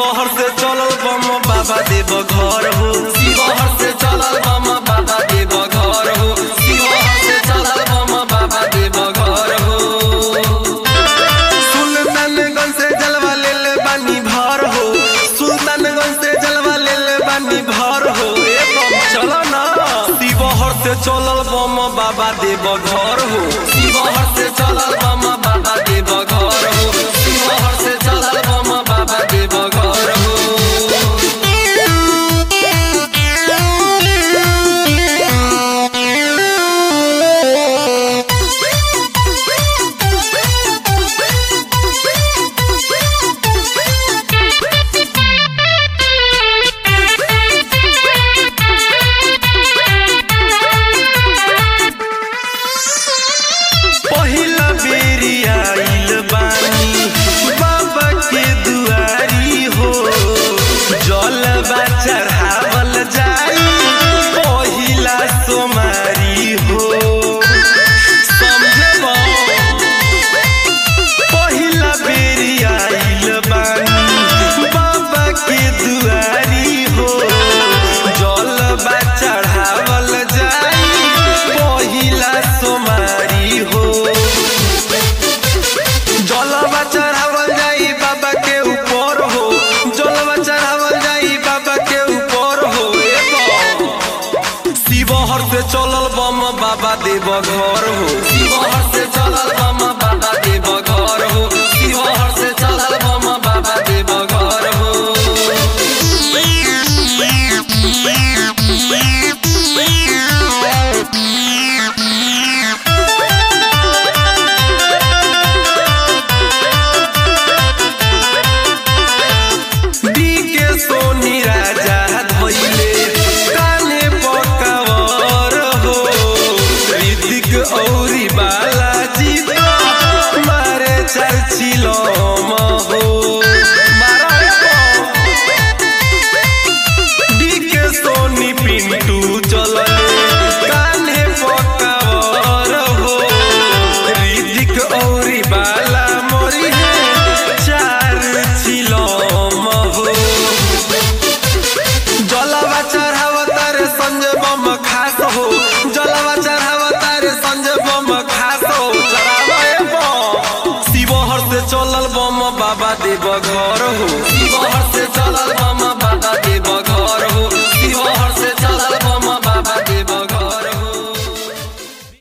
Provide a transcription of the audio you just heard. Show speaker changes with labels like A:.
A: शिवहर से चलल बम बाबा देव घर हो शिवहर से चलल बम बाबा देव घर हो शिवहर से चलल बम बाबा देव घर हो सुल्तानगंज से जलवा ले ले बानी भर हो सुल्तानगंज से जलवा ले ले बानी भर हो ए बम चलो ना शिवहर से चलल बम बाबा देव घर हो शिवहर से चलल बम बाबा देव घर हो शिवहर से चलल बम बाबा देव घर हो पहिला बेरी आइल बानी बाबा के दुआरी हो जलवा चढ़ावल जाई पहिला सोमारी हो समझे बा? पहिला बेरी आइल बानी बाबा के दुआरी हो जलवा चढ़ावल जाई पहिला सोमारी हो जलवा चढ़ावल जाई बाबा के ऊपर हो जलवा चढ़ावल जाई बाबा के ऊपर हो ए बा। शिवहर से चलल बम बाबा देव घर हो शिवहर से चलल बम बाबा देव घर हो शिवहर से चलल बम बाबा देव घर हो डीके सोनी राजा धोइले काने पकावर हो ऋतिक औरी बालाजी तो मारे चर्चिलो हो डीके सोनी पिंटू चलले काने पकावर हो ऋतिक औरी बाला मोरी है चार चिलम हो जलवा चढ़ावतार संजय बम खास हो जलवा चढ़ावतार संजय बम खास हो चढ़ावे बम शिवहर से चलल बम बाबा देव